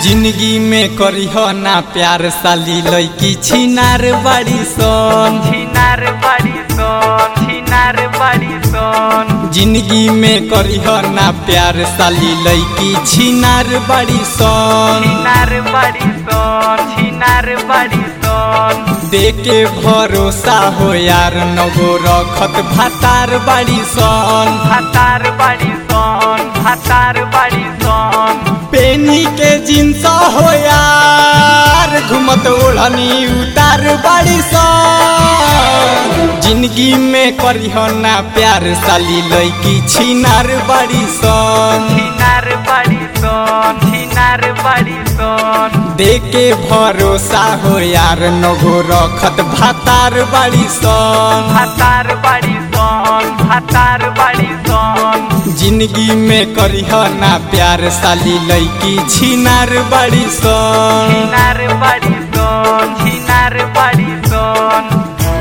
जिंदगी में करीह ना प्यार साली लैकी छिनार बाड़ी सन छिनार बाड़ी सन छिनार बाड़ी सन जिंदगी में करीह ना प्यार साली लैकी छिनार बाड़ी सन छिनार बाड़ी सन छिनार बाड़ी सन देके भरोसा हो यार नगो रखत भातार बाड़ी सन भातार बाड़ी सन भातार बाड़ी सन पेनी के जिंस हो यार घुमत ओढ़नी उतार बाड़ी सन जिंदगी में करीह ना प्यार साली लैकी छिनार बाड़ी सन छिनार बाड़ी सन छिनार बाड़ी सन देके भरोसा हो यार नगो रखत भातार बाड़ी सन भातार बाड़ी सन भातार बाड़ी सन जिंदगी में करीह ना प्यार साली लैकी छिनार बाड़ी सन छिनार बाड़ी सन छिनार बाड़ी सन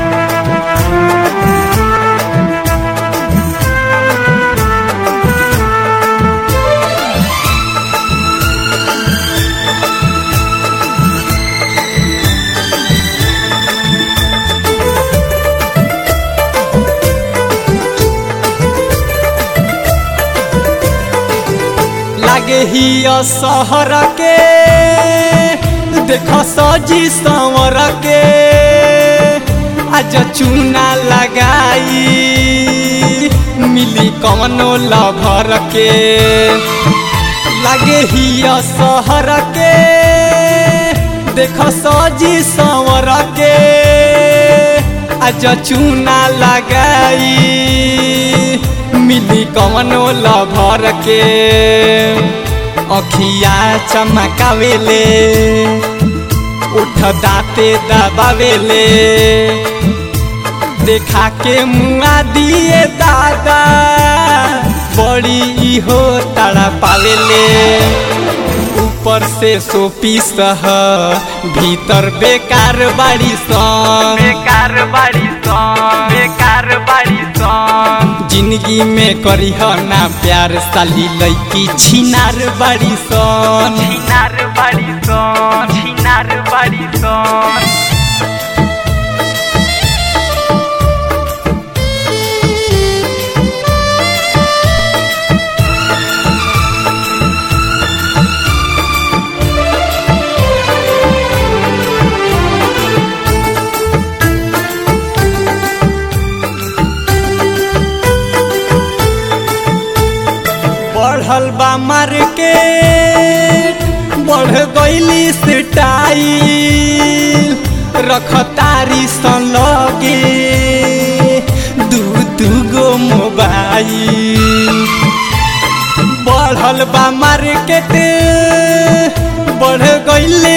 लागे ही शहर के देख सजी संवर के आज चूना लगाई मिली कवनो लभर के लागे ही शहर के देख सजी संवर के आज चूना लगाई मिली कवनो लभर के अखिया चमकावेले उठ दाते दबावेले देखा के मुआ दिए दादा बड़ी इहो ताड़ा पावेले ऊपर से सोपी सह भीतर बेकार बाड़ी सन बेकार बाड़ी सन बेकार बाड़ी सन जिंदगी में करीह ना प्यार साली लैकी छिनार बाड़ी सन छिनार बाड़ी सन छिनार बाड़ी सन बढ़ल बा मार्केट बढ़ गईली स्टाइल रखतारी सन लगे दू दू गो मोबाइल बढ़ल बा मार्केट बढ़ गईले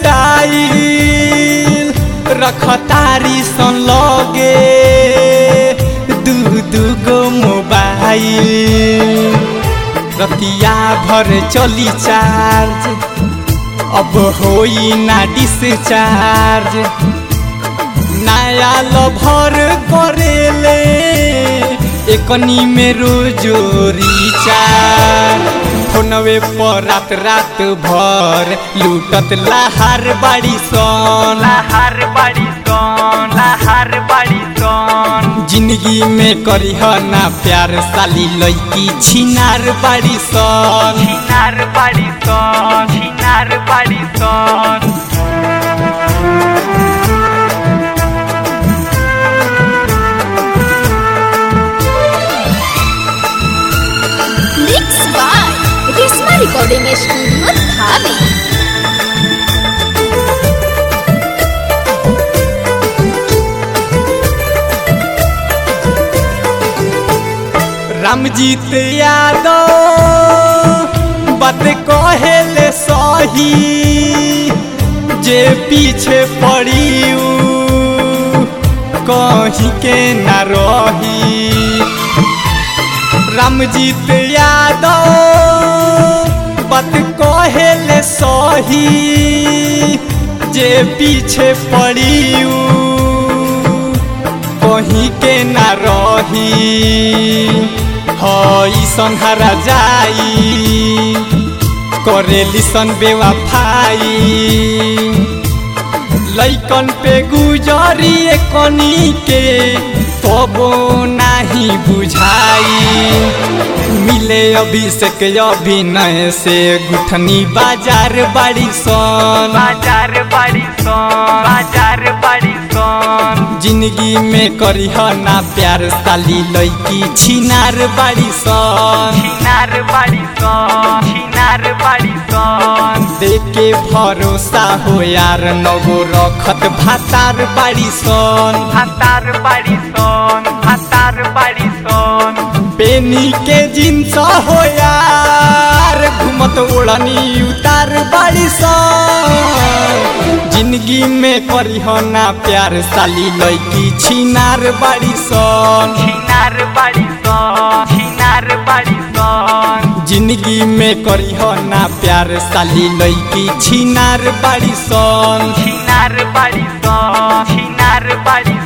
स्टाइल रखतारी सन लगे दू दू गो मोबाइल रतिया भर चली चार्ज अब होई ना डिस्चार्ज नया लभर करेले एकनी में रोजो रिचार्ज फोनवे पर रात रात भर लूटत लहार बाड़ी सन लहार बाड़ी सन लहार बाड़ी सन जिंदगी में करीह ना प्यार साली लैकी छिनार बाड़ी सन छिनार बाड़ी सन छिनार बाड़ी सन Mixed by Risma Recording Studio Dhabi. Ramjeet Yadav बात कहेले सही जे पीछे पड़ी ऊ कहीं के न रही रामजीत यादव बात कहेले सही जे पीछे पड़ी ऊ कहीं के न रही हई संहरा जाई करेली सन बेवफाई लैकन पे गुजरी कनी के तबो नाही बुझाई मिले अभिषेक अभिनय से गुठनी बाजार बाड़ी सन बाजार बाड़ी सन बाजार बाड़ी सन जिंदगी में करीह ना प्यार साली लैकी छिनार बाड़ी सन छिनार बाड़ी सन छिनार बाड़ी सन देके भरोसा हो यार नगो रखत भातार बाड़ी सन भातार बाड़ी सन भातार बाड़ी सन पेनी के जिन्स हो यार घुमत ओढ़नी उतार बाड़ी सन जिंदगी में करीह ना प्यार साली लैकी छिनार बाड़ी सन छिनार बाड़ी सन छिनार बाड़ी सन जिंदगी में करीह ना प्यार साली लैकी छिनार बाड़ी सन छिनार बाड़ी सन छिनार बाड़ी